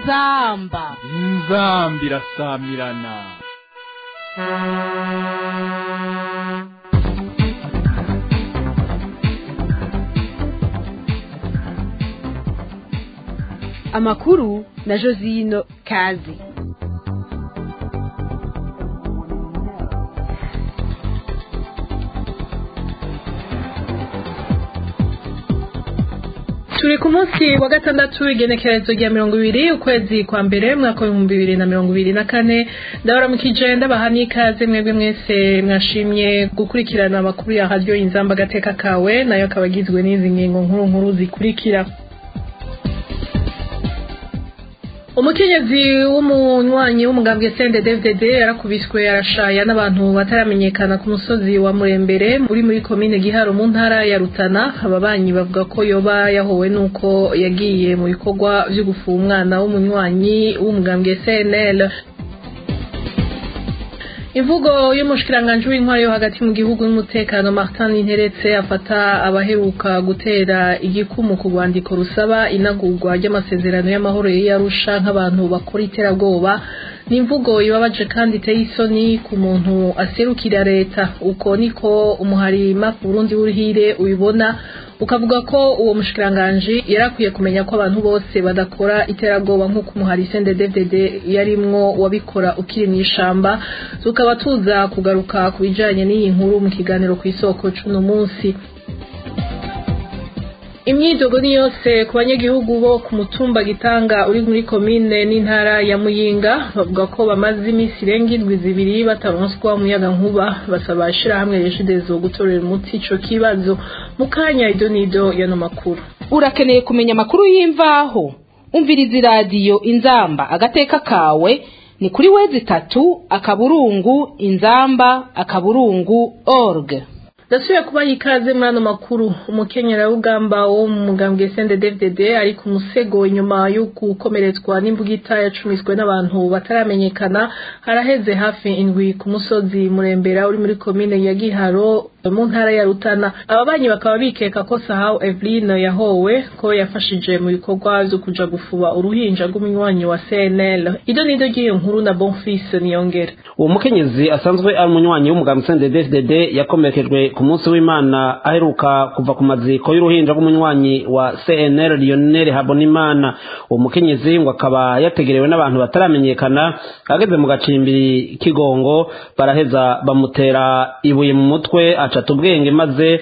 inzamba inzambi irasamirana amakuru na josino kazi turi ku munsi wa gatandatu w'igenekerezo rya mirongo ibiri ukwezi kwa mbere mwaka w'ibihumbi bibiri na mirongo ibiri na kane ndabaramukije ndabaha n'ikaze mwebwe mwese mwashimye gukurikirana amakuru ya radiyo inzamba agateka kawe nayo akaba agizwe n'izi ngingo nkuru nkuru zikurikira umukenyezi w'umunywanyi w'umugambwe sende dvdd yarakubiswe arashaya n'abantu bataramenyekana ku musozi wa murembere uri muri komine giharo mu ntara ya rutana ababanyi bavuga ko yoba yahowe n'uko yagiye mu bikorwa vyo gufuha umwana w'umunywanyi w'umugambwe cnl imvugo y'umushikiranganji w'intwari yo hagati mu gihugu n'umutekano Martin Interetse afata abaheruka gutera igikumu ku rwandiko rusaba inagurwa ry'amasezerano y'amahoro y'Arusha nk'abantu bakora iterabwoba ni imvugo ibabaje kandi iteye isoni ku muntu aserukira leta uko niko umuharima Burundi w'uruhire ubibona ukavuga ko uwo mushikiranganji yarakwiye kumenya ko abantu bose badakora iterabwoba nk'uko umuhari CNDD-FDD yarimwo wabikora ukiri mu ishamba tukaba tuza kugaruka ku bijanye n'iyi nkuru mu kiganiro ku isoko c'uno munsi imyidogo ni yose ku banyagihugu bo ku mutumba gitanga uri muri komine n'intara ya muyinga bavuga ko bamaze iminsi irenga indwi zibiri bataronswa umuyaga nkuba basaba ishirahamwe reshidezo gutorera umuti ico kibazo mu kanya idonido yano makuru urakeneye kumenya amakuru y'imvaho umviriza iradiyo inzamba agateka kawe ni kuri wezi itatu akaburungu inzamba akaburungu org ndasubiye kuba ikaze muri ano makuru umukenyerarugamba wo mu mugambwe CNDD-FDD ari ku musego inyuma yo gukomeretswa n'imbugita yacumiswe n'abantu bataramenyekana haraheze hafi indwi ku musozi murembera uri muri komine ya Giharo mu ntara ya Rutana ababanyi bakaba bikeka ko Sahau Eveline yahowe ko yafashije mu bikorwa byo kuja gufuba uruhinja rw'umunywanyi wa CNL ido nido ry'iyo nkuru na Bonfils Niyongera uwo mukenyezi asanzwe ari umunywanyi w'umugambwe CNDD-FDD yakomerekejwe ku munsi w'imana aheruka kuva ku maziko y'uruhinja rw'umunywanyi wa CNL Lionel Habonimana uwo mukenyezi ngo akaba yategerewe n'abantu bataramenyekana ageze mu gacimbiri kigongo baraheza bamutera ibuye mu mutwe acata ubwenge maze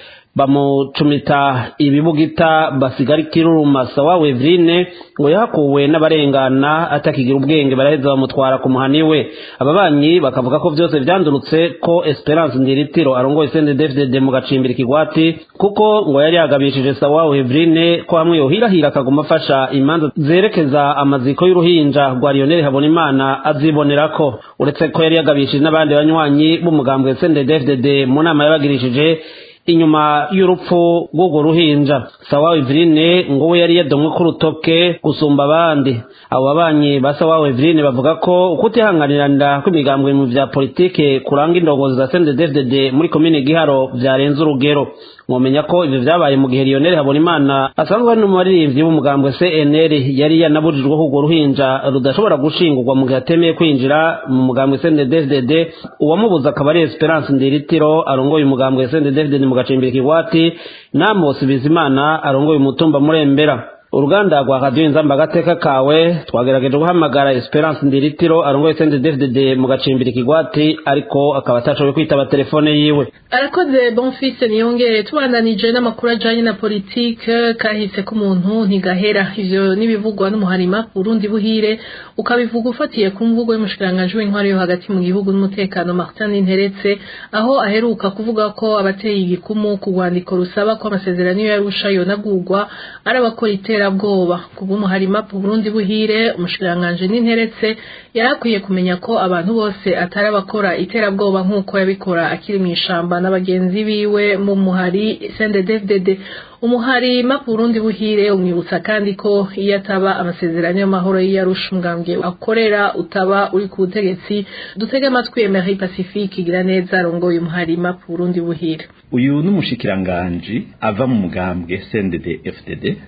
bamucumita ibibugita basigara ikiruruma sawa Wevrine ngo yahakuwe n'abarengana atakigira ubwenge baraheza bamutwara ku muhani we ababanyi bakavuga ko byose vyandurutse ko Esperance Ndiritiro arongoye CNDD-FDD mu gacimbiri kigwati kuko ngo yari yagabishije sawa Wevrine ko hamwe yohirahira akaguma afasha imanza zerekeza amaziko y'uruhinja rwa Lionel Habonimana azibonerako uretse ko yari yagabishije n'abandi banywanyi b'umugambwe CNDD-FDD mu nama yabagirishije inyuma y'urupfu rw'urwo ruhinja sawa Eveline ngo we yari yadomwe ku rutoke gusumba abandi abo babanyi ba sawa Eveline bavuga ko ukutihanganiranira kw'imigambwe mu vya politike kuranga indongozi za CNDD-FDD muri komine Giharo vyarenze urugero mwomenya ko ivyo vyabaye mu gihe Lionel Habonimana asanzwe ari n'umuririmbyi w'umugambwe CNL yari yanabujijwe ko urwo ruhinja rudashobora gushingurwa mu gihe atemeye kwinjira mu mugambwe CNDD-FDD uwamubuza akaba ari Esperance Ndiritiro arongoye umugambwe CNDD-FDD mu gacimbiri kigwati Namos Bizimana arongoye umutumba murembera uruganda rwa radiyo inzamba agateka kawe twagerageje guhamagara esperance ndiritiro arongoye CNDD-FDD mu gacimbiri kigwati ariko akaba atashoboye kwitaba telefone yiwe arakoze bonfise niyongere tubandanije n'amakuru ajanye na politike kahise k'umuntu ntigahera ivyo n'ibivugwa n'umuharima Burundi buhire ukabivuga ufatiye ku mvugo y'umushikiranganji w'intwari yo hagati mu gihugu n'umutekano Martin Interetse aho aheruka kuvuga ko abateye igikumu ku rwandiko rusaba ko amasezerano y'Arusha yonagurwa ari abakora iterabwoba kubw'umuharima Burundi buhire umushikiranganji n'Interetse yarakwiye kumenya ko abantu bose atari abakora iterabwoba nk'uko yabikora akiri mu ishamba na bagenzi biwe mu muhari CNDD-FDD umuhari Burundi buhire umwibutsa kandi ko iyo ataba amasezerano y'amahoro y'Arusha umugambwe akorera utaba uri ku butegetsi dutege amatwi Emery Pacifique igira neza arongoye umuhari Burundi buhire uyu n'umushikiranganji ava mu mugambwe CNDD-FDD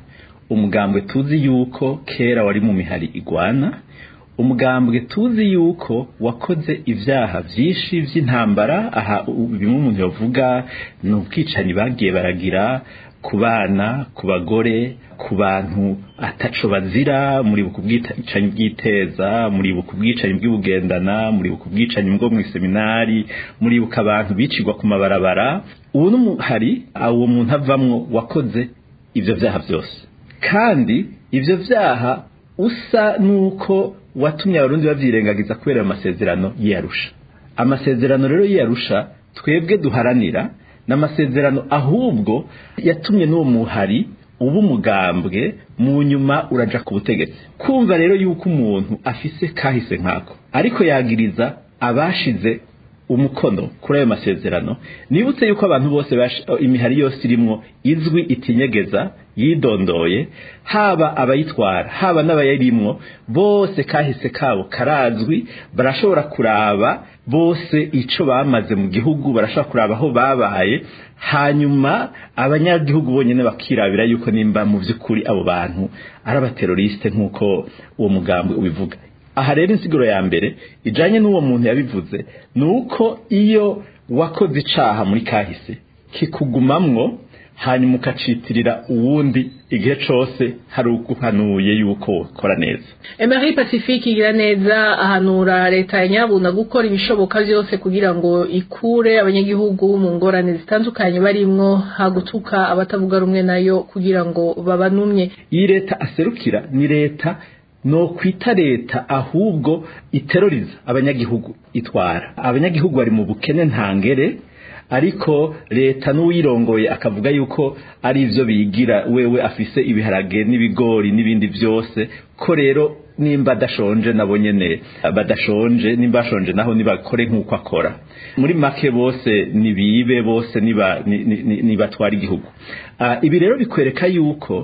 umugambwe tuzi yuko kera wari mu mihari igwana umugambwe tuzi yuko wakoze ibyaha byinshi by'intambara aha bimwe umuntu yavuga ni ubwicanyi bagiye baragira ku bana ku bagore ku bantu ataco bazira muri buku bwicanyi bw'iteza muri buku bwicanyi bw'ubugendana muri buku bwicanyi bwo mu seminari muri buka abantu bicirwa ku mabarabara ubu n'umuhari uwo muntu avamwo wakoze ivyo vyaha byose kandi ivyo vyaha usa nuko watumye abarundi bavyirengagiza kubera amasezerano y'Arusha amasezerano rero y'Arusha twebwe duharanira n'amasezerano ahubwo yatumye n'uwo muhari uba umugambwe mu nyuma uraja ku butegetsi kumva rero yuko umuntu afise kahise nkako ariko yagiriza abashize umukono kuri ayo masezerano nibutse yuko abantu bose imihari yose irimwo izwi itinyegeza yidondoye haba abayitwara haba n'abayirimwo bose kahise kabo karazwi barashobora kuraba bose ico bamaze mu gihugu barashobora kuraba aho babaye hanyuma abanyagihugu bonyene bakirabira yuko nimba mu vy'ukuri abo bantu ari abateroriste nk'uko uwo mugambi ubivuga aha rero insiguro ya mbere ijanye n'uwo muntu yabivuze ni uko iyo wakoze icaha muri kahise kikugumamwo hanyuma ukacitirira uwundi igihe cose hari uguhanuye yuko ukora neza Emery Pacifique igira neza ahanura leta ya Nyabuna gukora ibishoboka byose kugira ngo ikure abanyagihugu mu ngorane zitandukanye barimwo hagutuka abatavuga rumwe nayo kugira ngo babanumye iyi leta aserukira ni leta no kwita leta ahubwo iteroriza abanyagihugu itwara abanyagihugu bari mu bukene ntangere ariko leta n'uwirongoye akavuga yuko ari ivyo bigira wewe afise ibiharage n'ibigori n'ibindi byose ko rero nimba adashonje nabo nyene badashonje nimba bashonje naho nibakore nk'uko akora muri make bose nibibe bose nibatwara igihugu ibi rero bikwereka yuko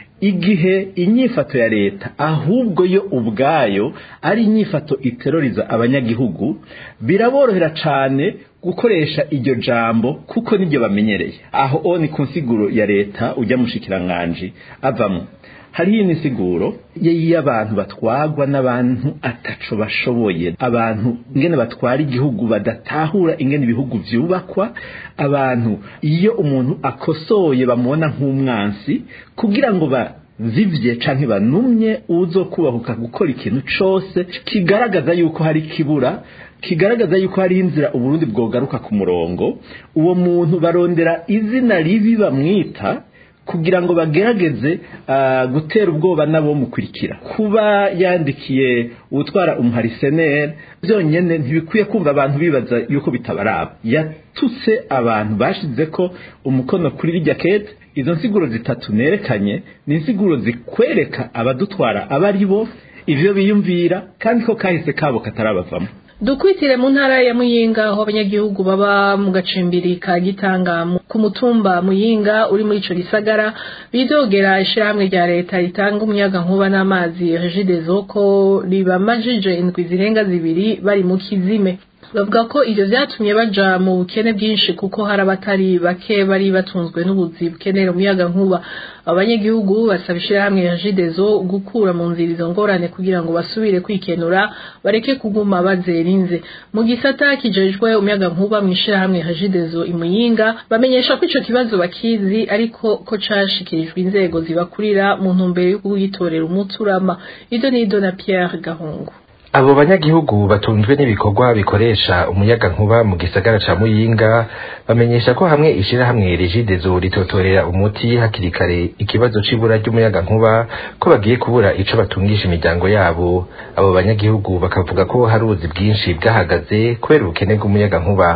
igihe inyifato ya leta ahubwo yo ubwayo ari inyifato iteroriza abanyagihugu biraborohera cane gukoresha iryo jambo kuko nibyo bamenyereye aho o ni ku nsiguro ya leta ujya mushikiranganji avamo hariho insiguro y'abantu batwagwa n'abantu ataco bashoboye abantu ingene batwara igihugu badatahura ingene ibihugu vyubakwa abantu iyo umuntu akosoye bamubona nk'umwansi kugira ngo bazivye canke banumye uzo kubahuka gukora ikintu cose kigaragaza yuko hari kibura kigaragaza yuko hari inzira uburundi bwogaruka ku murongo uwo muntu barondera izina ribi bamwita kugira ngo bagerageze gutera ubwoba nabo mukurikira kuba yandikiye utwara umuhariseneri byonyine ntibikwiye kumva abantu bibaza yuko bitabaraba yatutse abantu bashize ko umukono kuri rijya kete izo nsiguro zitatu nerekanye ni insiguro zikwereka abadutwara aba ari bo ibyo biyumvira kandi ko kahise kabo katarabavamo dukwitire mu ntara ya muyinga aho abanyagihugu baba mu gacimbiri ka gitanga ku mutumba muyinga uri muri ico gisagara bidogera ishirahamwe rya leta ritanga umuyaga nkuba n'amazi regidezo ko ribamajije indwi zirenga zibiri bari mu kizime bavuga ko ivyo vyatumye baja mu bukene bwinshi kuko hari abatari bake bari batunzwe n'ubuzi bukenera umuyaga nkuba abanyagihugu basaba ishirahamwe ya jidezo gukura mu nzira izo ngorane kugira ngo basubire kwikenura bareke kuguma bazerinze mu gisata kijejwe umuyaga nkuba mu ishirahamwe ya jidezo imuyinga bamenyesha ko ico kibazo bakizi ariko ko cashikirijwe inzego zibakurira mu ntumbero yo kugitorera umuturama ido nido na Pierre Gahungu abo banyagihugu batunzwe n'ibikorwa bikoresha umuyaga nkuba mu gisagara ca muyinga bamenyesha ko hamwe ishirahamwe rigidezo ritotorera umuti hakiri kare ikibazo c'ibura ry'umuyaga nkuba ko bagiye kubura ico batungisha imiryango yabo abo banyagihugu bakavuga ko hari ubuzi bwinshi bwahagaze kubera ubukene bw'umuyaga nkuba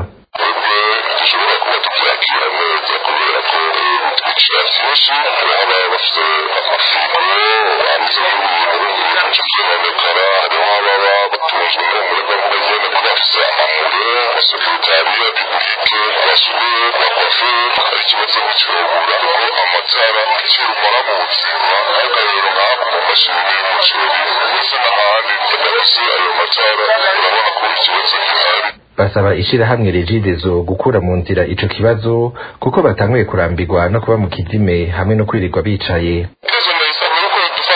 basaba ishirahamwe regidezo gukura mu nzira ico kibazo kuko batanguye kurambirwa no kuba mu kizime hamwe no kwirirwa bicaye ikibazo ndahise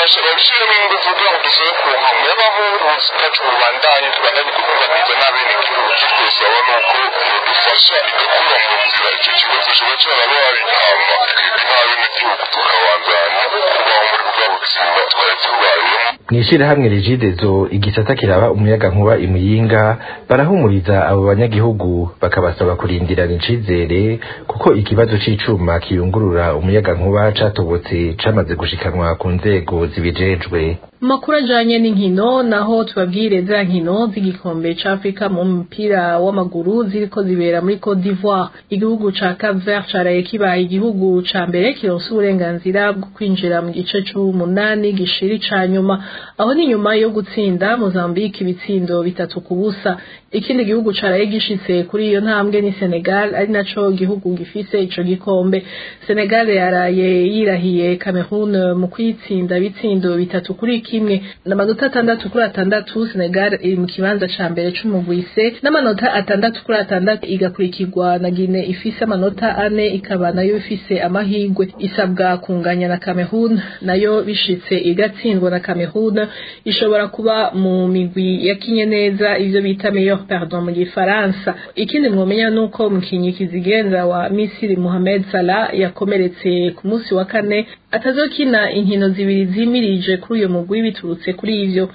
babishyiremo ingufu kugira ngo dusobe ku nkamo y'abavuzi bwacu bubandanye tubandanye kukunganiza n'abenegihugu icyo twosaba ni uko dufasha igakura mu nzira icyo kibazo kiba cyarabaye intama twebwe nk'abenegihugu tukabandanya kubaho muri bwa buzima twari tubayemo mu ishyirahamwe rigidezo igisata kiraba umuyaga nkuba imuyinga barahumuriza abo banyagihugu bakabasaba kurindirana icizere kuko ikibazo c'icuma kiyungurura umuyaga nkuba catobotse camaze gushikanwa ku nzego zibijejwe Makuru ajanye n'inkino naho tubabwire za nkino z'igikombe ca Afrika mu mupira w'amaguru ziriko zibera muri Cote d'Ivoire igihugu ca Cap Vert caraye kibaye igihugu ca mbere kironse uburenganzira bwo kwinjira mu gice c'umunani gishiri ca nyuma aho ni nyuma yo gutsinda Mozambique ibitsindo bitatu ku busa ikindi gihugu caraye gishitse kuri iyo ntambwe ni Senegal ari naco gihugu gifise ico gikombe Senegal yaraye yirahiye Cameroon mu kwitsinda bitsindo bitatu kuri kimwe n'amanota atandatu kuri atandatu Senegal iri mu kibanza ca mbere c'umugwise n'amanota atandatu kuri atandatu igakurikirwa na Guinea ifise amanota ane ikaba nayo ifise amahigwe isabwa kunganya na Cameroon nayo bishitse igatsindwa na Cameroon ishobora kuba mu migwi yakinye neza ivyo bita meilleur pardon mu gifaransa ikindi mwomenya nuko umukinyi kizigenza wa Misiri Mohamed Salah yakomeretse ku munsi wa kane atazokina inkino zibiri zimirije kuri uyo mugwi biturutse kuri ivyo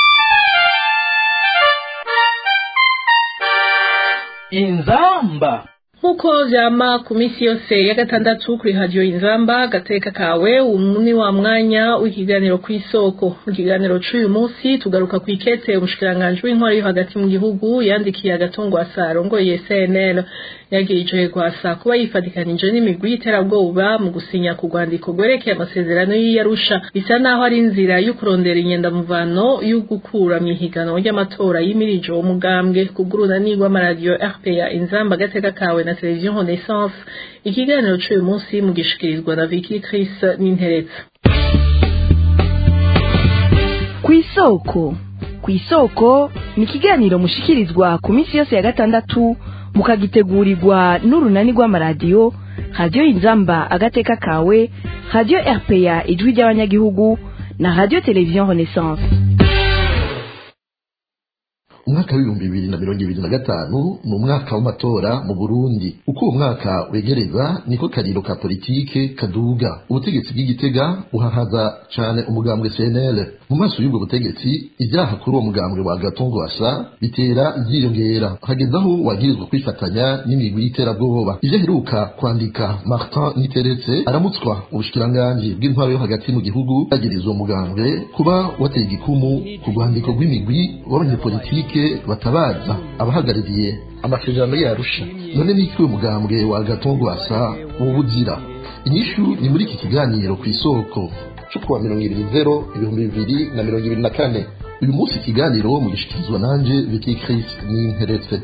inzamba nkuko vyama ku misi yose ya gatandatu kuri radio inzamba gateka kawe umuni wa mwanya w'ikiganiro kw'isoko mu kiganiro c'uyu munsi tugaruka kw'ikete umushikiranganji w'intwari yo hagati mu gihugu yandikiye agatungwa sarongoye CNL yagirije gwasa kuba yifadikanije n'imigwi y'iterabwoba mu gusinya ku rwandiko rwerekeye amasezerano y'iyarusha bisa naho ari inzira yo kurondera inyendamuvano yo gukura mu ihiganwa ry'amatora y'imirije uwo mugambwe kugurunani rw'amaradiyo RPA inzamba gateka kawe na televiziyo Renaissance ikiganiro c'uyu munsi mugishikirizwa na Vicky Chris n'Interetsa kw'isoko kw'isoko ni ikiganiro mushikirizwa ku minsi yose ya gatandatu mukagitegurirwa n'urunani rw'amaradiyo radiyo inzamba agateka kawe radiyo rpa ijwi ry'abanyagihugu na radiyo televiziyo renaissance umwaka w'ibihumbi bibiri na mirongo ibiri na gatanu ni umwaka w'amatora mu burundi uko uwo mwaka wegereza niko kariro ka politike kaduga ubutegetsi bw'igitega buhahaza cane umugambwe cnl mu maso y'ubwo butegetsi ibyaha kuri uwo mugambwe wa gatongo wasa bitera byiyongera hageze aho wagirizwa kwifatanya n'imigwi y'iterabwoba ivyo aheruka kwandika martin niteretse aramutswa ubushikiranganji bw'intwaro yo hagati mu gihugu yagiriza uwo mugambwe kuba wateye igikumu ku rwandiko rw'imigwi w'abanyepolitike batabaza abahagarariye amasezerano yarusha none niki uwo mugambwe wa gatongo wasa wubuzira inyishu ni muri iki kiganiro ku isoko cyo kuwa mirongo ibiri zero ibihumbi bibiri na mirongo ibiri na kane uyu munsi ikiganiro mugishikirizwa nanje Vicky Chris n'interetse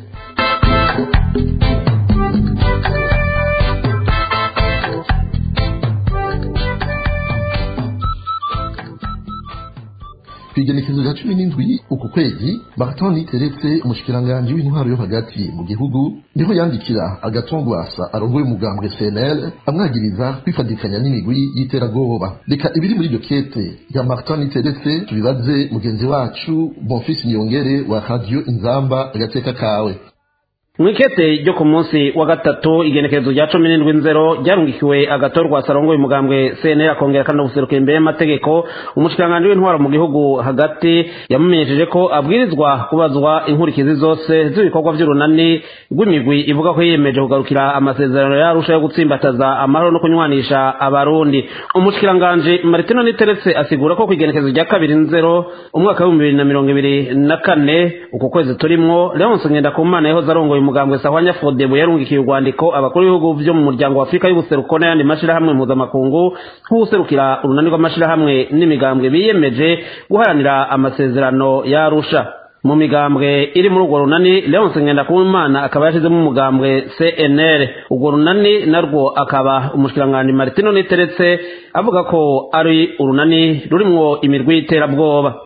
kwigenekezo rya cumi n'indwi uku kwezi Martin Niteretse umushikiranganji w'intwaro yo hagati mu gihugu niho yandikira agatongwasa arongoye umugambwe CNL amwagiriza kwifadikanya n'imigwi y'iterabwoba reka ibiri muri iryo kete ya Martin Niteretse tubibaze mugenzi wacu Bonfils Niyongere wa Radio Inzamba agateka kawe mwikete ryo ku munsi wa gatatu igenekerezo rya cumi n'indwi nzero ryarungikiwe agatorwa sarongoye umugambwe cnl akongera kandi guseruka imbere y'amategeko umushikiranganji w'intwaro mu gihugu hagati yamumenyesheje ko abwirizwa kubazwa inkurikizi zose z'ibikorwa by'urunani rw'imigwi ivuga ko yiyemeje kugarukira amasezerano yarusha yo gutsimbataza amahoro no kunywanisha abarundi umushikiranganji maritino niteretse asigura ko ku igenekerezo rya kabiri nzero umwaka w'ibihumbi bibiri na mirongo ibiri na kane uku kwezi turimwo leonce ngendakumana yahoze arongoye umugambwe sahwanya fodebu yarungikiye urwandiko abakuru b'ibihugu byo mu muryango wa afurika y'ubuseruko n'ayandi mashirahamwe mpuzamakungu nk'uwuserukira urunani rw'amashirahamwe n'imigambwe biyemeje guharanira amasezerano yarusha mu migambwe iri muri urwo runani leonce ngendakumana akaba yashizemo umugambwe cnr urwo runani narwo akaba umushikiranganji maritino niteretse avuga ko ari urunani rurimwo imirwi y'iterabwoba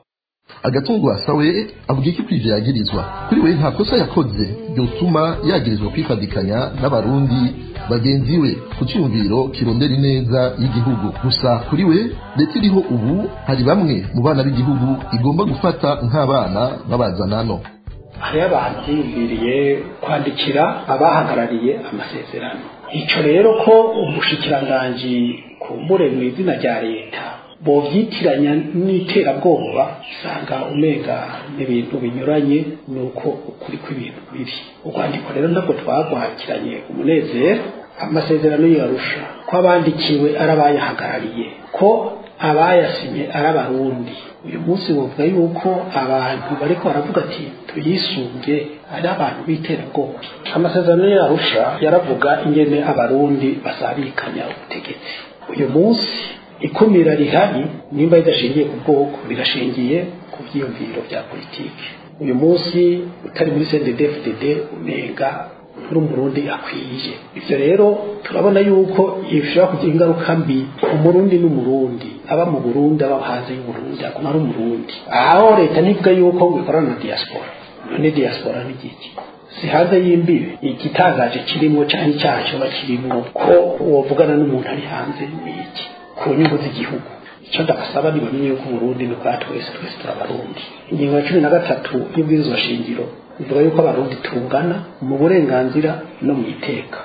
agatungo asawe avuga iki kwivyo yagirizwa kuri we nta kosa yakoze ryotuma yagirizwa kwifadikanya n'abarundi bagenzi we ku cyumviro kirondera ineza y'igihugu gusa kuri we leta iriho ubu hari bamwe mu bana b'igihugu igomba gufata nk'abana babazanano hariho abantu biyumviriye kwandikira abahagarariye amasezerano icyo rero ko umushikiranganji kumbure mu izina rya leta bovyitiranya n'iterabwoba usanga umenga n'ibintu binyuranye nuko ukuri kw'ibintu biri urwandiko rero ntabwo twagwakiranye umunezero amasezerano yarusha ko abandikiwe ari abayahagarariye ko abayasinye ari abarundi uyu munsi bavuga yuko abantu bariko baravuga ati tuyisunge ari abantu b'iterabwoba amasezerano yarusha yaravuga ingene abarundi basabikanya ubutegetsi uyu munsi ikumira rihari nimba ridashingiye ku bwoko rirashingiye ku byiyumviro bya politiki uyu munsi utari muri cndfdd unenga uri umurundi akwiye ibyo rero turabona yuko bishobora kugira ingaruka mbi ku murundi n'umurundi aba mu burundi aba hanze y'uburundi aguma ari umurundi aho leta ntivuga yuko ngo ikorana na diaspora none diaspora ni igiki si hanze y'imbibe igitangaje kirimo cyangwa icyaha kiba kirimo ko wavugana n'umuntu ari hanze ni iki ku nyungu z'igihugu icyo ndabasaba ni bamenye yuko uburundi ni ubwa twese twese turabarundi ingingo ya cumi na gatatu y'ubwirizwa shingiro ivuga yuko abarundi tungana mu burenganzira no mu iteka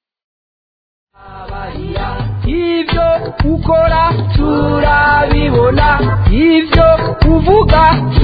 ibyo ukora turabibona ibyo uvuga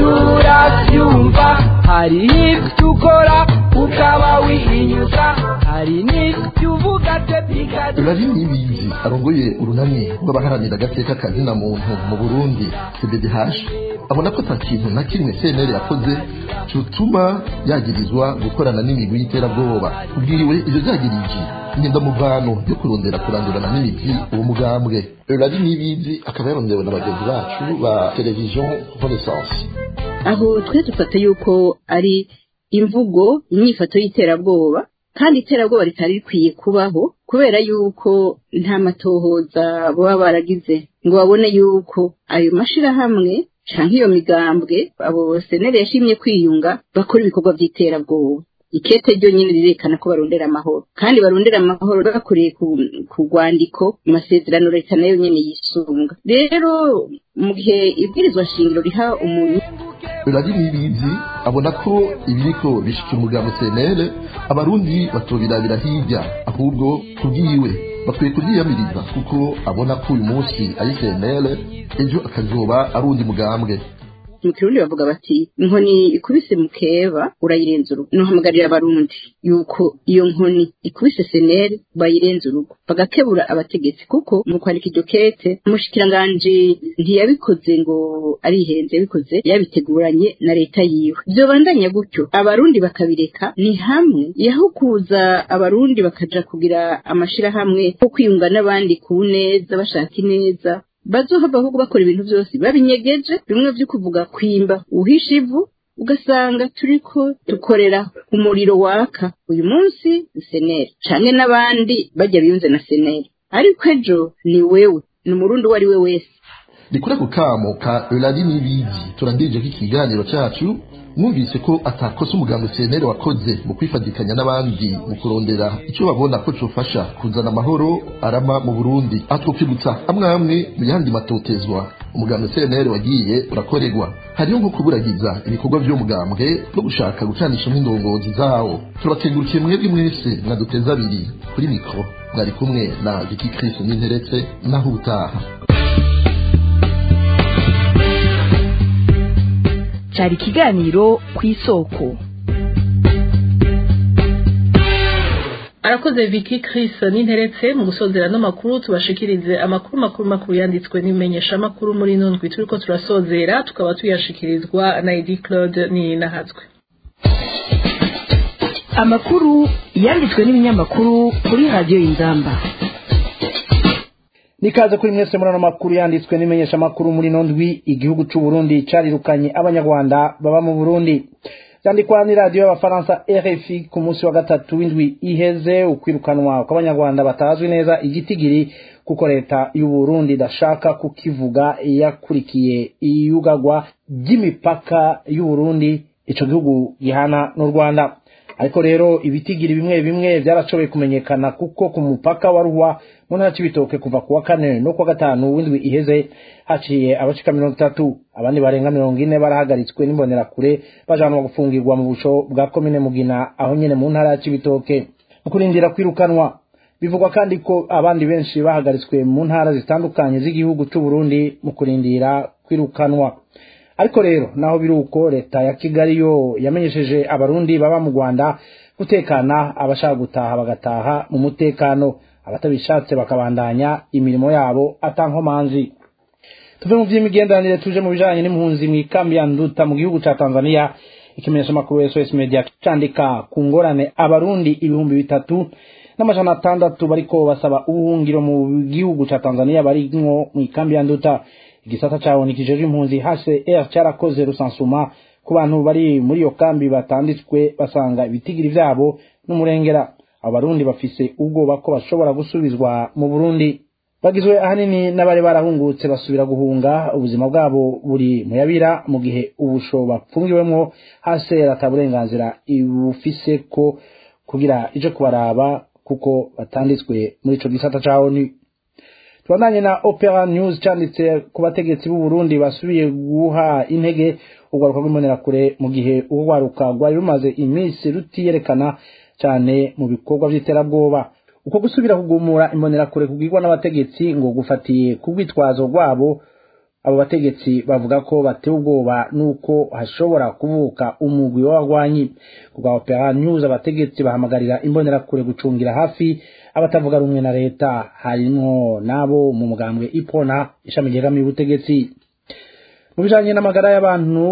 turabyumva hari ibyo ukora ukaba wihinyuza hari n'ibyo uvuga tebikaze Rari Nibizi arongoye urunani rw'abaharanira agateka kazina muntu mu Burundi CBDH abona ko ata kintu na kimwe CNL yakoze cyotuma yagirizwa gukorana n'imigwi y'iterabwoba kubwiwe ivyo vyagirije nyendamuvano yo kurondera kurandurana n'imigwi uwo mugambwe Rari Nibizi akaba yarondewe na bagenzi bacu ba television Renaissance aho twe dufata yuko ari imvugo inyifato y'iterabwoba kandi iterabwoba ritari rikwiye kubaho kubera yuko nta matohoza baba baragize ngo babone yuko ayo mashirahamwe canke iyo migambwe abo senere yashimye kwiyunga bakora ibikorwa vy'iterabwoba ikete ryo nyine rirekana ko barondera amahoro kandi barondera amahoro bakoreye ku, ku rwandiko mu masezerano leta nayo nyene yisunga rero mu gihe ibwirizwa shingiro riha umuntu Rari Nibizi abona ko ibiriko bishika umugambo CNL abarundi batobirabira hirya ahubwo kubwiwe bakwiye kuryiyamiriza kuko abona ko uyu munsi ari CNL ejo akazoba ari undi mugambwe mu kirundi bavuga bati inkoni ikubise mukeba urayirenza urugo nohamagarira abarundi yuko iyo nkoni ikubise seneri bayirenza urugo bagakebura abategetsi kuko mu kwandika iryo kete umushikiranganji ntiyabikoze ngo arihenze yabikoze yabiteguranye na leta yiwe vyobandanya gutyo abarundi bakabireka ni hamwe yaho kuza abarundi bakaja kugira amashirahamwe ko kwiyunga n'abandi ku neza bashaka ineza bazohava ahubwo bakora ibintu byose babinyegeje bimwe vyo kuvuga kwimba uhisha ivu ugasanga turiko dukorera umuriro waka uyu munsi seneri canke n'abandi bajya biyunze na seneri ariko ejo ni wewe ni umurundi uwo ari we wese ni kuri ako kamo ka Rari Nibizi turangirije ko ikiganiro cyacu mwumvise ko atakosa umugambi CNL wakoze mu kwifadikanya n'abandi mu kurondera icyo babona ko cofasha kuzana amahoro arama mu Burundi atwokwibutsa amwe amwe mu yandi matotezwa umugambi CNL wagiye urakorerwa hariho nko kuburagiza ibikorwa by'umugambwe no gushaka gucanishamo indongozi zawo turakengurukiye mwebwe mwese mwaduteza abiri kuri mikro mwari kumwe na Vicky Chris n'interetse naho utaha cyari ikiganiro ku isoko arakoze Vicky Chris n'interetse mu gusozera n'amakuru tubashikirize amakuru makuru makuru yanditswe n'imenyesha makuru muri nundwi turiko turasozera tukaba tuyashikirizwa na Edi Claude ni nahatswe amakuru yanditswe n'ibinyamakuru kuri radiyo y'inzamba nikaze kuri mwese muri ano makuru yanditswe n'imenyesha makuru muri nondwi igihugu c'u Burundi carirukanye abanyarwanda baba mu Burundi byandikwa n'iradiyo y'abafaransa rfi ku munsi wa gatatu w'indwi iheze ukwirukanwa kw'abanyarwanda batazwi neza igitigiri kuko leta y'u Burundi idashaka kukivuga yakurikiye iyugagwa ry'imipaka y'u Burundi ico gihugu gihana n'u Rwanda ariko rero ibitigiri bimwe bimwe byarashoboye kumenyekana kuko ku mupaka wa Ruhwa mu ntara c'ibitoke kuva kuwa kane no kuwa gatanu w'indwi iheze haciye abashika mirongo itatu abandi barenga mirongo ine barahagaritswe n'imbonerakure bajanwa gufungirwa mu busho bwa komine Mugina aho nyene mu ntara c'ibitoke mu kurindira kwirukanwa bivugwa kandi ko abandi benshi bahagaritswe mu ntara zitandukanye z'igihugu c'u Burundi mu kurindira kwirukanwa ariko rero naho biri uko leta ya Kigali yo yamenyesheje abarundi baba mu Rwanda gutekana abashaka gutaha bagataha mu mutekano abatabishatse bakabandanya imirimo yabo atankomanzi tuve mu vy'imigenderanire tuje mu bijanye n'impunzi mu ikambi ya Nduta mu gihugu ca Tanzania ikimenyesha makuru SOS Media candika ku ngorane abarundi ibihumbi bitatu n'amajana atandatu bariko basaba ubuhungiro mu gihugu ca Tanzania barimwo mu ikambi ya Nduta igisata cawo nikijejwe impunzi HCR cyarakoze rusansuma ku bantu bari muri iyo kambi batanditswe basanga ibitigiri vyabo n'umurengera abarundi bafise ubwoba ko bashobora gusubizwa mu Burundi bagizwe ahanini n'abari barahungutse basubira guhunga ubuzima bwabo buri muyabira mu gihe ubusho bapfungiwemwo HCR ataburenganzira ibufise ko kugira ije kubaraba kuko batanditswe muri ico gisata cawo ni tubandanye na opera news cyanditse ku bategetsi b'u Burundi basubiye guha intege urwaruka rw'imbonerakure mu gihe urwaruka rwari rumaze iminsi rutiyerekana cyane mu bikorwa by'iterabwoba uko gusubira kugumura imbonerakure kugirwa n'abategetsi ngo gufatiye ku rwitwazo rwabo abo bategetsi bavuga ko batewe ubwoba nuko hashobora kuvuka umugwi w'abagwanyi kubwa opera news abategetsi bahamagarira imbonerakure gucungira hafi abatavuga rumwe na leta harimwo nabo mu mugambwe ipona ishami ryegamiye ubutegetsi mu bijanye n'amagara y'abantu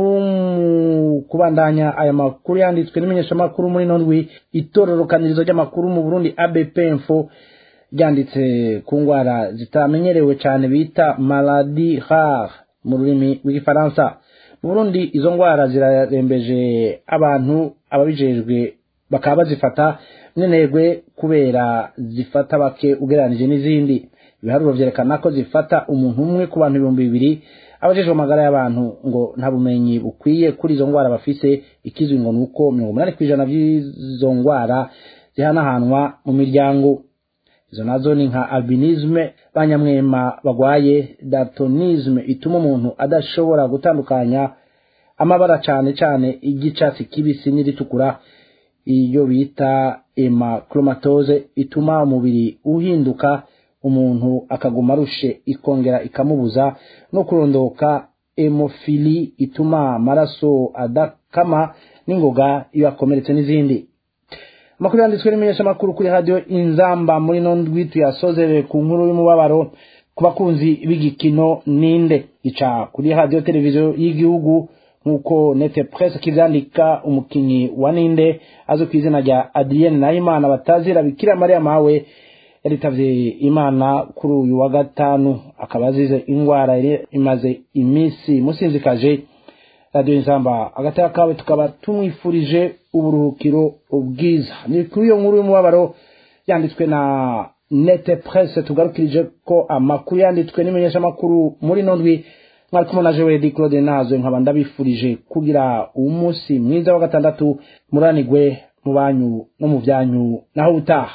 kubandanya aya makuru yanditswe n'imenyeshamakuru muri nondwi itororokanirizo ry'amakuru mu burundi abp info ryanditse ku ngwara zitamenyerewe cyane bita maladi rare mu rurimi rw'igifaransa mu burundi izo ngwara zirarembeje abantu ababijejwe bakaba bazifata mwenegwe kubera zifata bake ugereranije n'izindi ibiharuro vyerekana ko zifata umuntu umwe ku bantu ibihumbi bibiri abajejwe amagara y'abantu ngo nta bumenyi bukwiye kuri izo ngwara bafise ikizwi ngo nuko mirongo umunani kw'ijana vy'izo ngwara zihanahanwa mu miryango izo nazo ni nka albinisme banyamwema bagwaye daltonisme ituma umuntu adashobora gutandukanya amabara cane cane iry'icatsi kibisi n'iritukura iyo bita hemachromatoze ituma umubiri uhinduka umuntu akaguma arushe ikongera ikamubuza no kurondoka hemofili ituma amaraso adakama n'ingoga iyo akomeretse n'izindi amakuru yanditswe n'imenyeshamakuru kuri radiyo inzamba muri no ndwi tuyasozere ku nkuru y'umubabaro ku bakunzi b'igikino ninde ica kuri radiyo televiziyo y'igihugu nk'uko nete presse kivyandika umukinyi wa ninde azwi ku izina rya adrienne nahimana batazira bikira mariya mawe yaritavye imana kuri uyu wa gatanu akaba azize ingwara yari imaze iminsi musinzikaje radiyo inzamba agateka kawe tukaba tumwifurije uburuhukiro bwiza ni kuri iyo nkuru y'umubabaro yanditswe na nete presse tugarukirije ko amakuru yanditswe n'imenyeshamakuru muri no ndwi mwari kumwe na Joel Claude Nazo nkaba ndabifurije kugira umunsi mwiza wa gatandatu muranigwe mu banyu no mu byanyu naho utaha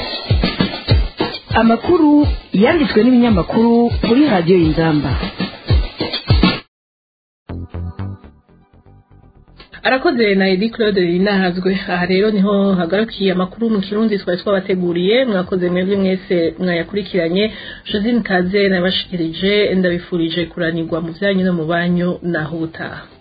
amakuru yanditswe n'ibinyamakuru kuri radiyo y'inzamba arakoze na edi claude rinahazwe aha rero niho hagarukiye amakuru mu kirundi twari twabateguriye mwakoze mwebwe mwese mwayakurikiranye josine kaze nabashikirije ndabifurije kuranirwa mu byanyu no mu banyu naho ubutaha